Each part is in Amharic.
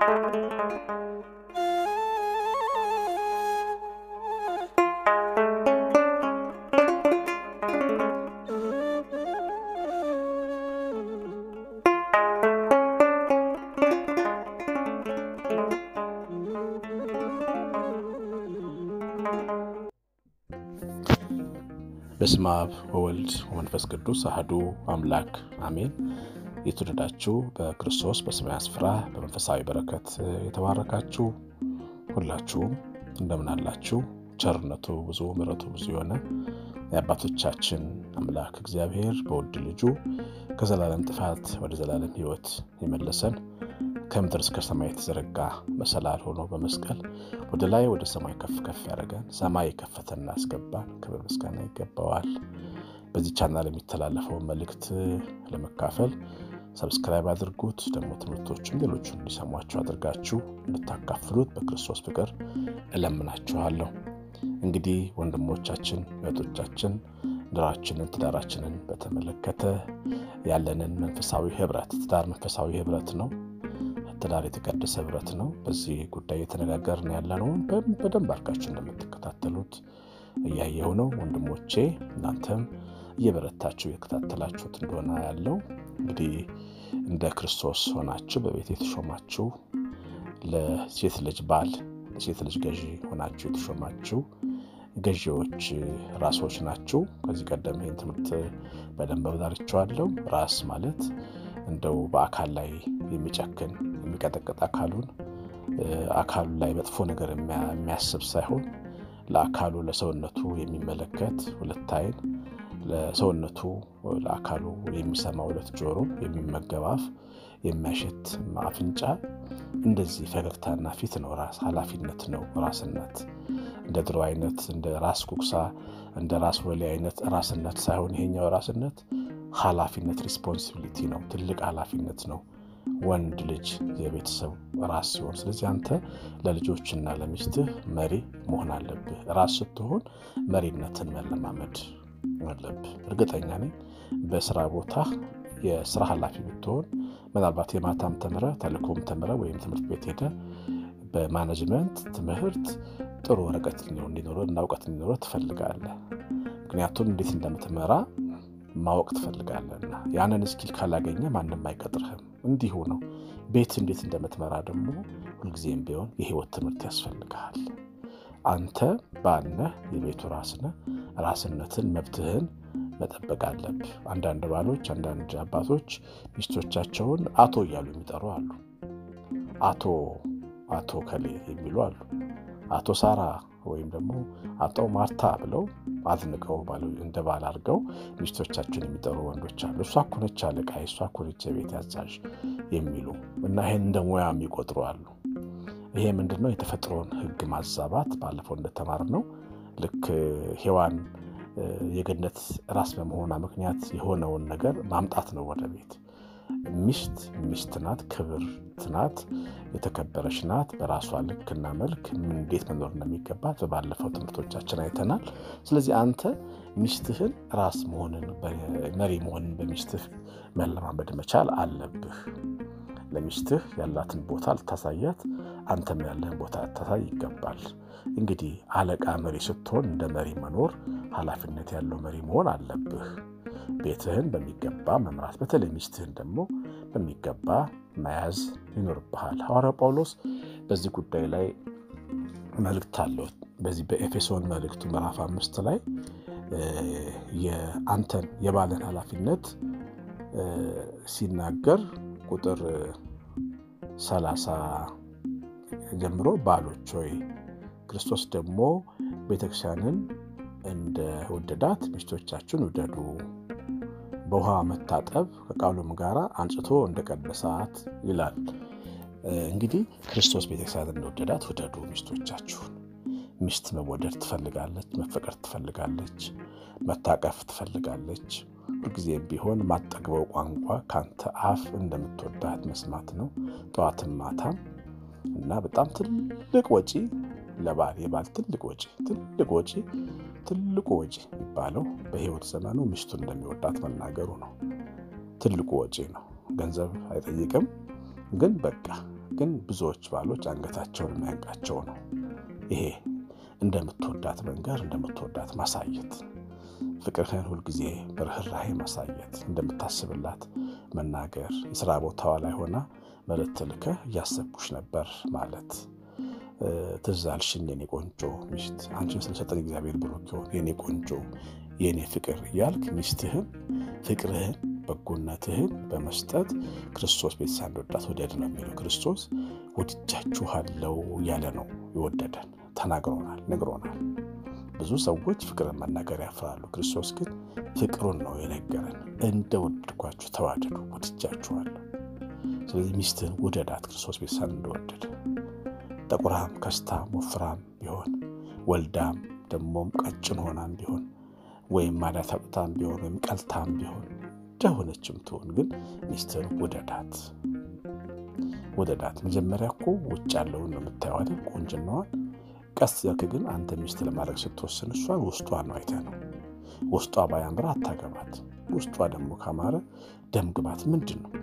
በስመ አብ ወወልድ ወመንፈስ ቅዱስ አህዱ አምላክ አሜን። የተወደዳችሁ በክርስቶስ በሰማያዊ ስፍራ በመንፈሳዊ በረከት የተባረካችሁ ሁላችሁም እንደምን አላችሁ? ቸርነቱ ብዙ ምሕረቱ ብዙ የሆነ የአባቶቻችን አምላክ እግዚአብሔር በውድ ልጁ ከዘላለም ጥፋት ወደ ዘላለም ሕይወት የመለሰን ከምድር እስከ ሰማይ የተዘረጋ መሰላል ሆኖ በመስቀል ወደ ላይ ወደ ሰማይ ከፍ ከፍ ያደረገን ሰማይ የከፈተና ያስገባን ክብር ምስጋና ይገባዋል። በዚህ ቻናል የሚተላለፈውን መልእክት ለመካፈል ሰብስክራይብ አድርጉት። ደግሞ ትምህርቶችም ሌሎቹ እንዲሰሟቸው አድርጋችሁ እንድታካፍሉት በክርስቶስ ፍቅር እለምናችኋለሁ። እንግዲህ ወንድሞቻችን እህቶቻችን ኑሯችንን ትዳራችንን በተመለከተ ያለንን መንፈሳዊ ህብረት ትዳር መንፈሳዊ ህብረት ነው። ትዳር የተቀደሰ ህብረት ነው። በዚህ ጉዳይ የተነጋገርን ያለነውን በደንብ አድርጋችሁ እንደምትከታተሉት እያየሁ ነው። ወንድሞቼ እናንተም እየበረታችሁ የተከታተላችሁት እንደሆነ ያለው እንግዲህ እንደ ክርስቶስ ሆናችሁ በቤት የተሾማችሁ ለሴት ልጅ ባል ለሴት ልጅ ገዢ ሆናችሁ የተሾማችሁ ገዢዎች ራሶች ናችሁ። ከዚህ ቀደም ይህን ትምህርት በደንብ አብራርቼዋለሁ። ራስ ማለት እንደው በአካል ላይ የሚጨክን የሚቀጠቅጥ አካሉን አካሉ ላይ መጥፎ ነገር የሚያስብ ሳይሆን ለአካሉ ለሰውነቱ የሚመለከት ሁለት ዓይን ለሰውነቱ ለአካሉ የሚሰማ ሁለት ጆሮ የሚመገብ አፍ የሚያሸት አፍንጫ እንደዚህ ፈገግታና ፊት ነው። ራስ ኃላፊነት ነው። ራስነት እንደ ድሮ አይነት እንደ ራስ ኩክሳ እንደ ራስ ወሌ አይነት ራስነት ሳይሆን ይሄኛው ራስነት ኃላፊነት ሪስፖንሲቢሊቲ ነው። ትልቅ ኃላፊነት ነው። ወንድ ልጅ የቤተሰብ ራስ ሲሆን፣ ስለዚህ አንተ ለልጆችና ለሚስትህ መሪ መሆን አለብህ። ራስ ስትሆን መሪነትን መለማመድ አለብህ። እርግጠኛ ነኝ በስራ ቦታ የስራ ኃላፊ ብትሆን ምናልባት የማታም ተምረ ተልእኮም ተምረ ወይም ትምህርት ቤት ሄደ በማኔጅመንት ትምህርት ጥሩ ወረቀት እንዲኖረ እና እውቀት እንዲኖረ ትፈልጋለህ። ምክንያቱም እንዴት እንደምትመራ ማወቅ ትፈልጋለህና ያንን እስኪል ካላገኘ ማንም አይቀጥርህም። እንዲሁ ነው። ቤት እንዴት እንደምትመራ ደግሞ ሁልጊዜም ቢሆን የህይወት ትምህርት ያስፈልግሃል። አንተ ባልነህ የቤቱ ራስነህ። ራስነትን መብትህን መጠበቅ አለብህ። አንዳንድ ባሎች፣ አንዳንድ አባቶች ሚስቶቻቸውን አቶ እያሉ የሚጠሩ አሉ። አቶ አቶ ከሌ የሚሉ አሉ። አቶ ሳራ ወይም ደግሞ አቶ ማርታ ብለው አድንቀው እንደ ባል አድርገው ሚስቶቻቸውን የሚጠሩ ወንዶች አሉ። እሷ እኮ ነች አለቃ፣ እሷ እኮ ነች የቤት አዛዥ የሚሉ እና ይህን እንደ ሙያ የሚቆጥሩ አሉ። ይሄ ምንድን ነው? የተፈጥሮን ሕግ ማዛባት። ባለፈው እንደተማር ነው ልክ ሔዋን የገነት ራስ በመሆኗ ምክንያት የሆነውን ነገር ማምጣት ነው ወደ ቤት። ሚስት ሚስት ናት፣ ክብርት ናት፣ የተከበረች ናት። በራሷ ልክና መልክ ምን እንዴት መኖር እንደሚገባት በባለፈው ትምህርቶቻችን አይተናል። ስለዚህ አንተ ሚስትህን ራስ መሆንን መሪ መሆንን በሚስትህ መለማመድ መቻል አለብህ። ለሚስትህ ያላትን ቦታ ልታሳያት፣ አንተም ያለህን ቦታ ልታሳይ ይገባል። እንግዲህ አለቃ መሪ ስትሆን እንደ መሪ መኖር ኃላፊነት ያለው መሪ መሆን አለብህ። ቤትህን በሚገባ መምራት፣ በተለይ ሚስትህን ደግሞ በሚገባ መያዝ ይኖርብሃል። ሐዋርያው ጳውሎስ በዚህ ጉዳይ ላይ መልእክት አለው። በዚህ በኤፌሶን መልእክቱ ምዕራፍ አምስት ላይ የአንተን የባልን ኃላፊነት ሲናገር ቁጥር ሰላሳ ጀምሮ ባሎች ሆይ ክርስቶስ ደግሞ ቤተክርስቲያንን እንደ ወደዳት ሚስቶቻችሁን ውደዱ፣ በውሃ መታጠብ ከቃሉም ጋር አንጽቶ እንደ ቀደሳት ይላል። እንግዲህ ክርስቶስ ቤተክርስቲያንን እንደወደዳት ውደዱ ሚስቶቻችሁን። ሚስት መወደድ ትፈልጋለች፣ መፈቀር ትፈልጋለች፣ መታቀፍ ትፈልጋለች። ሁልጊዜም ቢሆን ማጠግበው ቋንቋ ከአንተ አፍ እንደምትወዳት መስማት ነው፣ ጠዋትም ማታም እና በጣም ትልቅ ወጪ ለባል የባል ትልቅ ወጪ ትልቅ ወጪ ትልቁ ወጪ የሚባለው በሕይወት ዘመኑ ሚስቱን እንደሚወዳት መናገሩ ነው። ትልቁ ወጪ ነው። ገንዘብ አይጠይቅም፣ ግን በቃ ግን ብዙዎች ባሎች አንገታቸውን የሚያንቃቸው ነው። ይሄ እንደምትወዳት መንገር፣ እንደምትወዳት ማሳየት፣ ፍቅርህን ሁልጊዜ በርኅራሄ ማሳየት፣ እንደምታስብላት መናገር፣ የስራ ቦታዋ ላይ ሆና መልእክት ልከህ እያሰብኩሽ ነበር ማለት ትዝ አልሽኝ የኔ ቆንጆ ሚስት፣ አንቺን ስለሰጠን እግዚአብሔር ብሩክ ይሁን የኔ ቆንጆ፣ የኔ ፍቅር እያልክ ሚስትህን ፍቅርህን በጎነትህን በመስጠት ክርስቶስ ቤተሰብ እንደወዳት ወደድ ነው የሚለው። ክርስቶስ ወድጃችኋለው እያለ ነው የወደደን። ተናግሮናል፣ ነግሮናል። ብዙ ሰዎች ፍቅርን መናገር ያፍራሉ። ክርስቶስ ግን ፍቅሩን ነው የነገረን። እንደ ወደድኳችሁ ተዋደዱ፣ ወድጃችኋለሁ። ስለዚህ ሚስትህን ውደዳት ክርስቶስ ቤተሰብ እንደወደደ ጠቁራም ከስታም ወፍራም ቢሆን ወልዳም ደግሞም ቀጭን ሆናም ቢሆን ወይም ማዳት አውጥታም ቢሆን ወይም ቀልታም ቢሆን እንደሆነችም ትሆን ግን ሚስትህን ውደዳት ውደዳት። መጀመሪያ እኮ ውጭ ያለውን ነው የምታየው አይደል? ቆንጅናዋን። ቀስ ያልክ ግን አንተ ሚስት ለማድረግ ስትወስን እሷን ውስጧን ነው አይተህ ነው። ውስጧ ባያምር አታገባት። ውስጧ ደግሞ ካማረ ደም ግባት ምንድን ነው?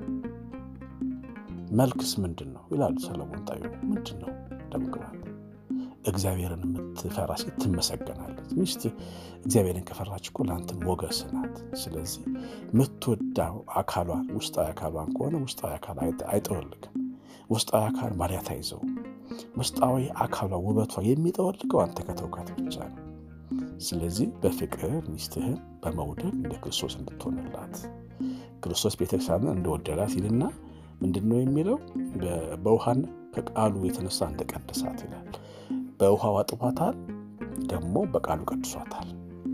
መልክስ ምንድን ነው ይላሉ ሰለሞን ጣዩ። ምንድን ነው ደም ግባት? እግዚአብሔርን የምትፈራ ሴት ትመሰገናለች። ሚስት እግዚአብሔርን ከፈራች እኮ ለአንተ ሞገስ ናት። ስለዚህ የምትወዳው አካሏን ውስጣዊ አካሏን ከሆነ ውስጣዊ አካል አይጠወልግም። ውስጣዊ አካል ማርያት አይዘው። ውስጣዊ አካሏ ውበቷ የሚጠወልገው አንተ ከተውካት ብቻ ነው። ስለዚህ በፍቅር ሚስትህን በመውደድ እንደ ክርስቶስ እንድትሆንላት ክርስቶስ ቤተክርስቲያንን እንደወደዳት ይልና ምንድን ነው የሚለው? በውሃና ከቃሉ የተነሳ እንደቀደሳት ይላል። በውሃው አጥቧታል፣ ደግሞ በቃሉ ቀድሷታል።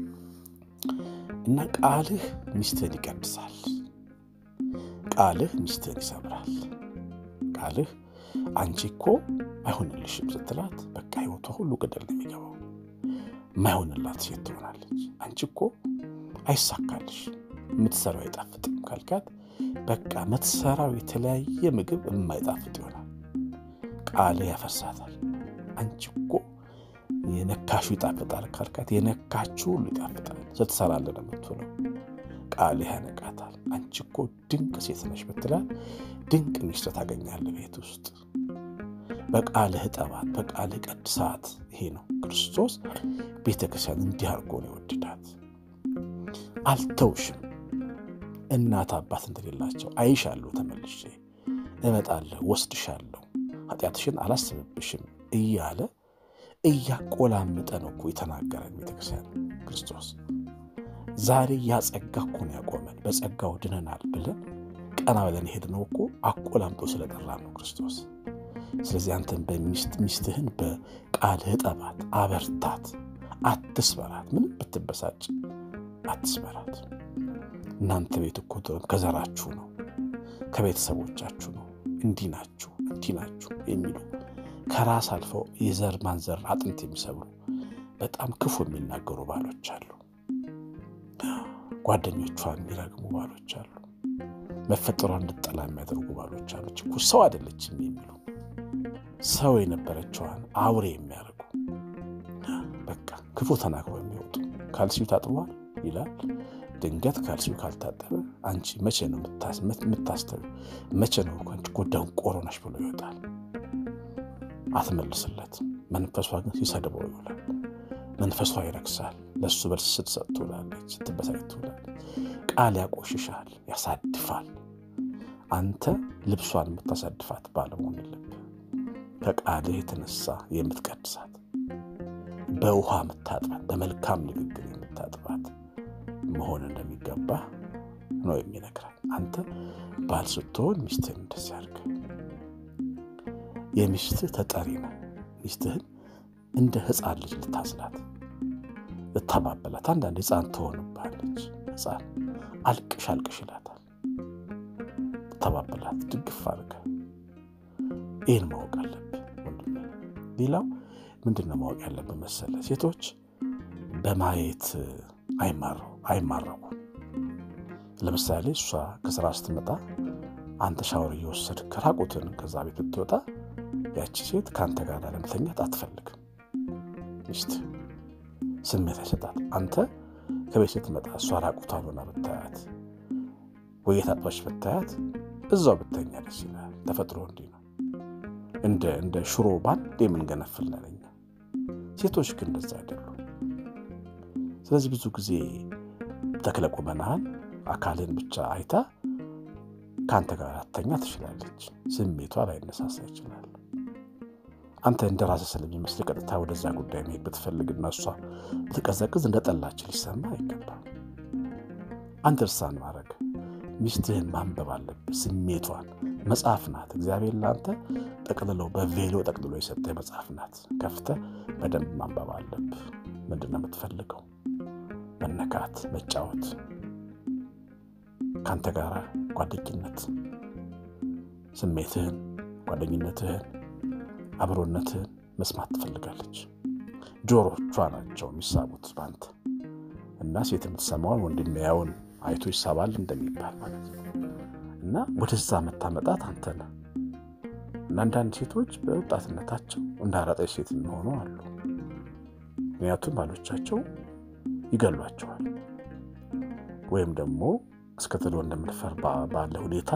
እና ቃልህ ሚስትህን ይቀድሳል። ቃልህ ሚስትህን ይሰብራል። ቃልህ አንቺ እኮ አይሆንልሽም ስትላት በቃ ህይወቷ ሁሉ ገደል ነው የሚገባው። የማይሆንላት ሴት ትሆናለች። አንቺ እኮ አይሳካልሽ፣ የምትሰራው አይጣፍጥም ካልካት በቃ የምትሰራው የተለያየ ምግብ የማይጣፍጥ ይሆናል። ቃልህ ያፈርሳታል። አንቺ እኮ የነካሹ ይጣፍጣል ካልካት የነካችሁ ሁሉ ይጣፍጣል። ስትሰራለን የምትውለው ቃልህ ያነቃታል። አንቺ እኮ ድንቅ ሴት ነሽ ብትላት ድንቅ ሚስት ታገኛለህ ቤት ውስጥ። በቃልህ ጠባት፣ በቃልህ ቀድሳት። ይሄ ነው ክርስቶስ ቤተ ክርስቲያን እንዲህ አድርጎ ነው የወደዳት። አልተውሽም እናት አባት እንደሌላቸው አይሻለሁ፣ ተመልሼ እመጣለሁ፣ ወስድሻለሁ፣ ኃጢአትሽን አላስብብሽም እያለ እያቆላመጠ ነው እኮ የተናገረን ቤተክርስቲያን ክርስቶስ። ዛሬ ያጸጋ እኮ ነው ያቆመን። በጸጋው ድነናል ብለን ቀና ብለን ሄድነው እኮ አቆላምጦ ስለጠራ ነው ክርስቶስ። ስለዚህ አንተን በሚስት ሚስትህን በቃልህ ጠባት፣ አበርታት፣ አትስበራት። ምንም ብትበሳጭ አትስበራት። እናንተ ቤት እኮ ከዘራችሁ ነው ከቤተሰቦቻችሁ ነው እንዲህ ናችሁ እንዲህ ናችሁ የሚሉ ከራስ አልፈው የዘር ማንዘር አጥንት የሚሰብሩ በጣም ክፉ የሚናገሩ ባሎች አሉ። ጓደኞቿን የሚረግሙ ባሎች አሉ። መፈጠሯን እንድጠላ የሚያደርጉ ባሎች አሉ። እኮ ሰው አይደለችም የሚሉ ሰው የነበረችዋን አውሬ የሚያደርጉ በቃ ክፉ ተናግረው የሚወጡ ካልሲው ታጥቧል ይላል። ድንገት ካልሲው ካልታጠበ አንቺ መቼ ነው የምታስተው? መቼ ነው አንቺ እኮ ደንቆሮ ነሽ ብሎ ይወጣል። አትመልስለት። መንፈሷ ግን ሲሰድበው ይውላል። መንፈሷ ይረክሳል። ለእሱ በልስ ስትሰጥ ትውላለች፣ ስትበሳጭ ትውላለች። ቃል ያቆሽሻል፣ ያሳድፋል። አንተ ልብሷን የምታሳድፋት ባለመሆን የለብህ። ከቃልህ የተነሳ የምትቀድሳት በውሃ የምታጥባት በመልካም ንግግር የምታጥባት መሆን እንደሚገባ ነው የሚነግረን። አንተ ባል ስትሆን ሚስትህን እንደዚህ አድርግ። የሚስትህ ተጠሪ ነው። ሚስትህን እንደ ሕፃን ልጅ ልታዝላት፣ ልታባበላት። አንዳንድ ሕፃን ትሆንባለች። ሕፃን አልቅሽ አልቅሽ ይላታል። ልታባበላት፣ ድግፍ አድርገህ ይህን ማወቅ አለብህ ወንድሜ። ሌላው ምንድን ነው ማወቅ ያለብህ መሰለህ? ሴቶች በማየት አይማረኩ። ለምሳሌ እሷ ከስራ ስትመጣ አንተ ሻወር እየወሰድክ ራቁትን ከዛ ቤት ብትወጣ ያቺ ሴት ከአንተ ጋር ለመተኛት አትፈልግም። ሚስት ስሜት አይሰጣት። አንተ ከቤት ስትመጣ እሷ ራቁቷን ሆና ብታያት ወይ የታጠበች ብታያት እዛው ብተኛ ደስ ይላል። ተፈጥሮ እንዲህ ነው። እንደ ሽሮ ባንድ የምንገነፍል ነን እኛ። ሴቶች ግን እንደዛ አይደሉም። ስለዚህ ብዙ ጊዜ ተክለ ቁመናህን አካልን ብቻ አይታ ከአንተ ጋር አተኛ ትችላለች። ስሜቷ ላይነሳሳ ይችላል። አንተ እንደ ራስህ ስለሚመስል ቀጥታ ወደዛ ጉዳይ መሄድ ብትፈልግና እሷ ብትቀዘቅዝ እንደ ጠላች ሊሰማ አይገባም። አንደርስታንድ ማድረግ ሚስትህን ማንበብ አለብህ። ስሜቷን መጽሐፍ ናት። እግዚአብሔር ለአንተ ጠቅልለው በቬሎ ጠቅልሎ የሰጠ መጽሐፍ ናት። ከፍተህ በደንብ ማንበብ አለብህ። ምንድን ነው የምትፈልገው? መነካት፣ መጫወት፣ ከአንተ ጋር ጓደኝነት፣ ስሜትህን፣ ጓደኝነትህን፣ አብሮነትህን መስማት ትፈልጋለች። ጆሮቿ ናቸው የሚሳቡት በአንተ እና ሴት የምትሰማውን ወንድ የሚያየውን አይቶ ይሳባል እንደሚባል ማለት ነው። እና ወደዛ መታመጣት አንተ ነህ። እና አንዳንድ ሴቶች በወጣትነታቸው እንደ አራጣች ሴት የሚሆኑ አሉ። ምክንያቱም ባሎቻቸው ይገሏቸዋል ወይም ደግሞ እስከ ትሎ እንደምንፈር ባለ ሁኔታ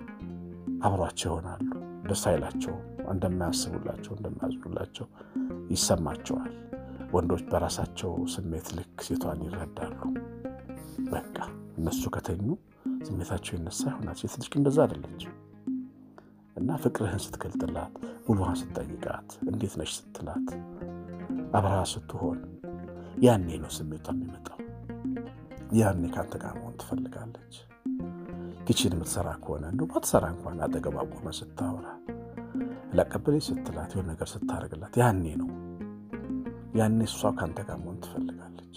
አብሯቸው ይሆናሉ። ደስ አይላቸውም። እንደማያስቡላቸው እንደማያዝኑላቸው ይሰማቸዋል። ወንዶች በራሳቸው ስሜት ልክ ሴቷን ይረዳሉ። በቃ እነሱ ከተኙ ስሜታቸው ይነሳ ይሆናል። ሴት ልጅ እንደዛ አይደለች እና ፍቅርህን ስትገልጥላት፣ ውሏን ስትጠይቃት፣ እንዴት ነሽ ስትላት፣ አብረሃ ስትሆን ያኔ ነው ስሜቷ የሚመጣው። ያኔ ከአንተ ጋር መሆን ትፈልጋለች። ኪችን የምትሰራ ከሆነ እንደ ባትሰራ እንኳን አጠገቧ ቆመ ስታወራ ላቀበለች ስትላት የሆነ ነገር ስታደርግላት ያኔ ነው ያኔ እሷ ከአንተ ጋር መሆን ትፈልጋለች።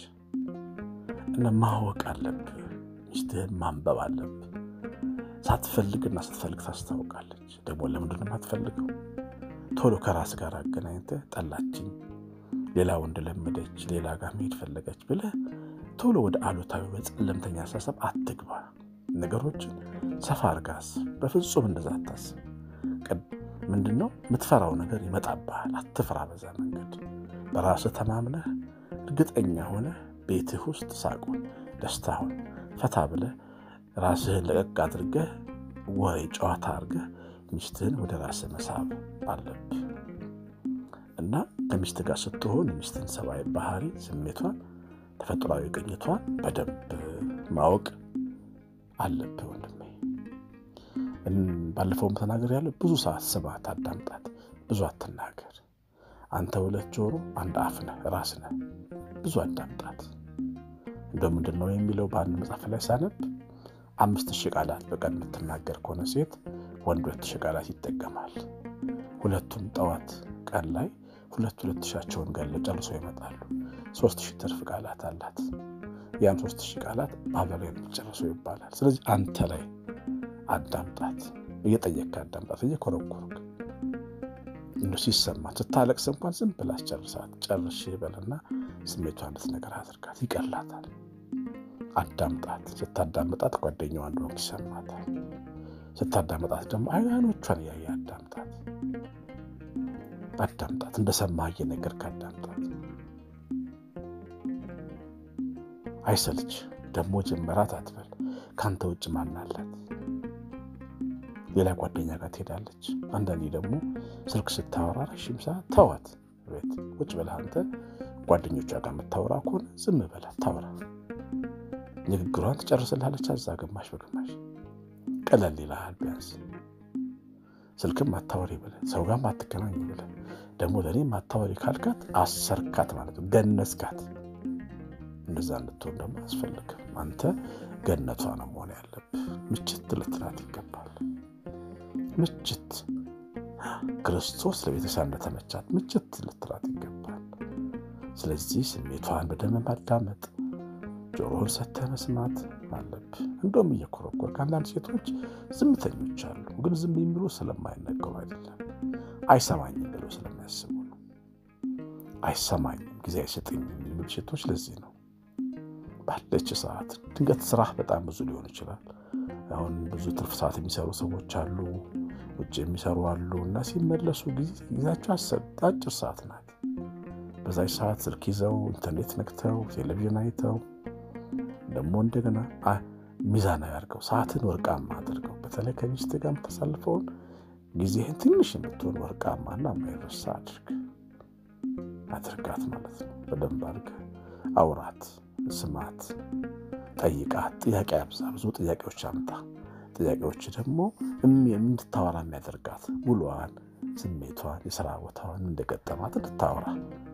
እና ማወቅ አለብህ። ሚስትህን ማንበብ አለብህ። ሳትፈልግና ስትፈልግ ታስታውቃለች። ደግሞ ለምንድን ነው የማትፈልገው? ቶሎ ከራስ ጋር አገናኝተህ ጠላችኝ፣ ሌላ ወንድ ለመደች፣ ሌላ ጋር መሄድ ፈለገች ብለህ ቶሎ ወደ አሉታዊ በጨለምተኛ አሳሰብ አትግባ። ነገሮችን ሰፋ አርጋስ በፍጹም እንደዛ አታስብ። ምንድን ነው የምትፈራው ነገር ይመጣብሃል። አትፍራ። በዛ መንገድ በራስህ ተማምነህ እርግጠኛ ሆነህ ቤትህ ውስጥ ሳቁን፣ ደስታውን ፈታ ብለህ ራስህን ለቀቅ አድርገህ ወሬ ጨዋታ አድርገህ ሚስትህን ወደ ራስህ መሳብ አለብህ እና ከሚስት ጋር ስትሆን የሚስትን ሰብአዊ ባህሪ፣ ስሜቷን፣ ተፈጥሯዊ ቅኝቷን በደንብ ማወቅ አለብህ ወንድሜ። ባለፈውም ተናገር ያለ ብዙ ሰዓት ስባት፣ አዳምጣት፣ ብዙ አትናገር። አንተ ሁለት ጆሮ አንድ አፍ ነህ፣ ራስ ነህ። ብዙ አዳምጣት። እንደ ምንድን ነው የሚለው በአንድ መጽሐፍ ላይ ሳነብ አምስት ሺህ ቃላት በቀን የምትናገር ከሆነ ሴት ወንድ ሁለት ሺህ ቃላት ይጠቀማል። ሁለቱም ጠዋት ቀን ላይ ሁለት ሁለት ሺያቸውን ገለ ጨርሶ ይመጣሉ። ሶስት ሺህ ትርፍ ቃላት አላት። ያን ሶስት ሺህ ቃላት ባበላ ጨርሶ ይባላል። ስለዚህ አንተ ላይ አዳምጣት፣ እየጠየቅክ አዳምጣት፣ እየኮረኮርክ እንደ ሲሰማት ስታለቅስ እንኳን ዝም ብላ አስጨርሳት። ጨርሽ በልና ስሜቷ እንድትነገር አድርጋት፣ ይቀላታል። አዳምጣት። ስታዳምጣት ጓደኛዋ እንደሆንክ ይሰማታል። ስታዳምጣት ደግሞ አይኖቿን እያየ አዳምጣት። አዳምጣት፣ እንደሰማህ እየነገርክ አዳምጣት። አይሰልች ደግሞ ጀመራት አትበል። ከአንተ ውጭ ማን አላት? ሌላ ጓደኛ ጋር ትሄዳለች። አንዳንዴ ደግሞ ስልክ ስታወራ ረዥም ሰዓት ተዋት። ቤት ቁጭ ብለህ አንተ ጓደኞቿ ጋር የምታወራ ከሆነ ዝም በላት ታወራ። ንግግሯን ትጨርስልሃለች። አዛ ግማሽ በግማሽ ቀለል ይልሃል። ቢያንስ ስልክም አታወሪ ብለህ ሰው ጋር አትገናኝ ብለህ ደግሞ ለእኔም አታወሪ ካልካት አሰርካት ማለት ነው፣ ገነስካት። እንደዛ እንድትሆን ደግሞ አያስፈልግም። አንተ ገነቷ ነው መሆን ያለብህ። ምችት ልትላት ይገባል። ምችት ክርስቶስ ለቤተሰብ እንደተመቻት ምችት ልትላት ይገባል። ስለዚህ ስሜቷን በደንብ ማዳመጥ፣ ጆሮህን ሰተህ መስማት አለብህ። እንደውም እየኮረኮርክ አንዳንድ ሴቶች ዝምተኞች አሉ፣ ግን ዝም የሚሉ ስለማይነገሩ አይደለም፣ አይሰማኝም ብሎ ስለሚያስቡ ነው። አይሰማኝም፣ ጊዜ አይሰጠኝም የሚሉ ሴቶች ለዚህ ነው። ባለች ሰዓት ድንገት ስራህ በጣም ብዙ ሊሆን ይችላል። አሁን ብዙ ትርፍ ሰዓት የሚሰሩ ሰዎች አሉ፣ ውጭ የሚሰሩ አሉ እና ሲመለሱ ጊዜያቸው አጭር ሰዓት ናት። በዛች ሰዓት ስልክ ይዘው ኢንተርኔት ነክተው ቴሌቪዥን አይተው ደግሞ እንደገና ሚዛናዊ አድርገው ሰዓትን ወርቃማ አድርገው በተለይ ከሚስት ጋር የምታሳልፈውን ጊዜህን ትንሽ የምትሆን ወርቃማና የማይረሳ አድርግ አድርጋት ማለት ነው። በደንብ አድርገህ አውራት፣ ስማት፣ ጠይቃት። ጥያቄ አብዛ፣ ብዙ ጥያቄዎች አምጣ። ጥያቄዎች ደግሞ እንድታወራ የሚያደርጋት ውሏን፣ ስሜቷን፣ የስራ ቦታዋን እንደገጠማት እንድታወራ።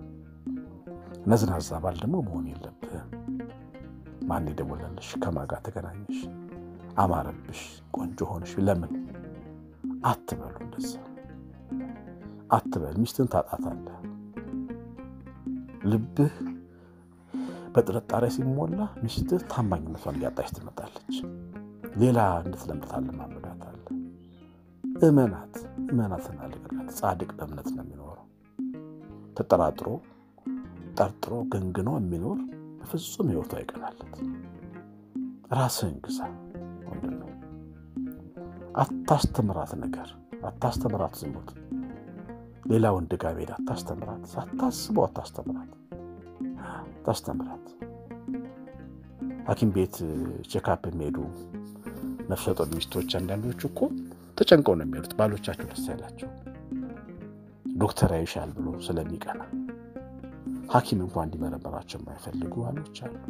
ነዝናዛ ባል ደግሞ መሆን የለብህም። ማን የደወለልሽ? ከማን ጋር ተገናኘሽ? አማረብሽ? ቆንጆ ሆንሽ? ለምን አትበሉ። እንደዛ አትበል። ሚስትን ታጣታለህ። ልብህ በጥርጣሬ ሲሞላ ሚስትህ ታማኝነቷን እያጣች ትመጣለች። ሌላ እንድትለምድ ማመዳታለህ። እመናት፣ እመናትና ልቅናት። ጻድቅ በእምነት ነው የሚኖረው። ተጠራጥሮ ጠርጥሮ ገንግኖ የሚኖር በፍጹም ሕይወቱ አይቀናለት። ራስህን ግዛ ወንድሜ። አታስተምራት ነገር አታስተምራት ዝሙት ሌላ ወንድ ጋር ሄድ አታስተምራት። ሳታስበው አታስተምራት አታስተምራት። ሐኪም ቤት ቼካፕ የሚሄዱ ነፍሰ ጡር ሚስቶች አንዳንዶቹ እኮ ተጨንቀው ነው የሚሄዱት። ባሎቻቸው ደስ ያላቸው ዶክተር ያይሻል ብሎ ስለሚቀና ሐኪም እንኳን እንዲመረመራቸው የማይፈልጉ ባሎች አሉ።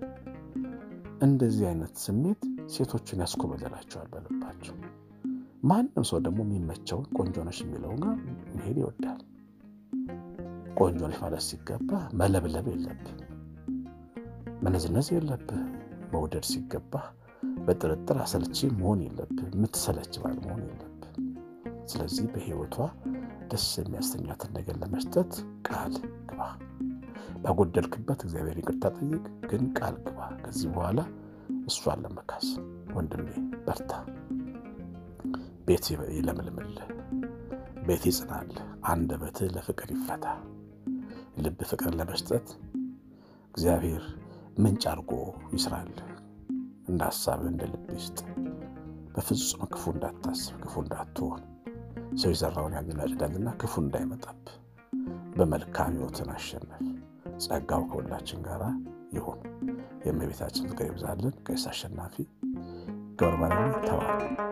እንደዚህ አይነት ስሜት ሴቶችን ያስኮበለላቸዋል በልባቸው። ማንም ሰው ደግሞ የሚመቸውን ቆንጆ ነሽ የሚለው ጋር መሄድ ይወዳል። ቆንጆ ነሽ ማለት ሲገባ መለብለብ የለብህ፣ መነዝነዝ የለብህ። መውደድ ሲገባ በጥርጥር አሰልቺ መሆን የለብህ፣ የምትሰለች ባል መሆን የለብህ። ስለዚህ በሕይወቷ ደስ የሚያሰኛትን ነገር ለመስጠት ቃል ግባ። ባጎደልክበት እግዚአብሔር ይቅርታ ጠይቅ፣ ግን ቃል ግባ። ከዚህ በኋላ እሷን ለመካስ ወንድሜ በርታ። ቤት ይለምልምልህ፣ ቤት ይጽናልህ፣ አንደበትህ ለፍቅር ይፈታ። ልብ ፍቅር ለመስጠት እግዚአብሔር ምንጭ አድርጎ ይስራልህ። እንደ ሀሳብህ እንደ ልብ ይስጥ። በፍጹም ክፉ እንዳታስብ፣ ክፉ እንዳትሆን። ሰው የዘራውን ያጭዳልና ክፉ እንዳይመጣብህ በመልካም ሕይወትን አሸነፍ። ጸጋው ከሁላችን ጋር ይሁን። የእመቤታችን ፍቅር ይብዛልን። ቀሲስ አሸናፊ ገብረ ማርያም ተባለ።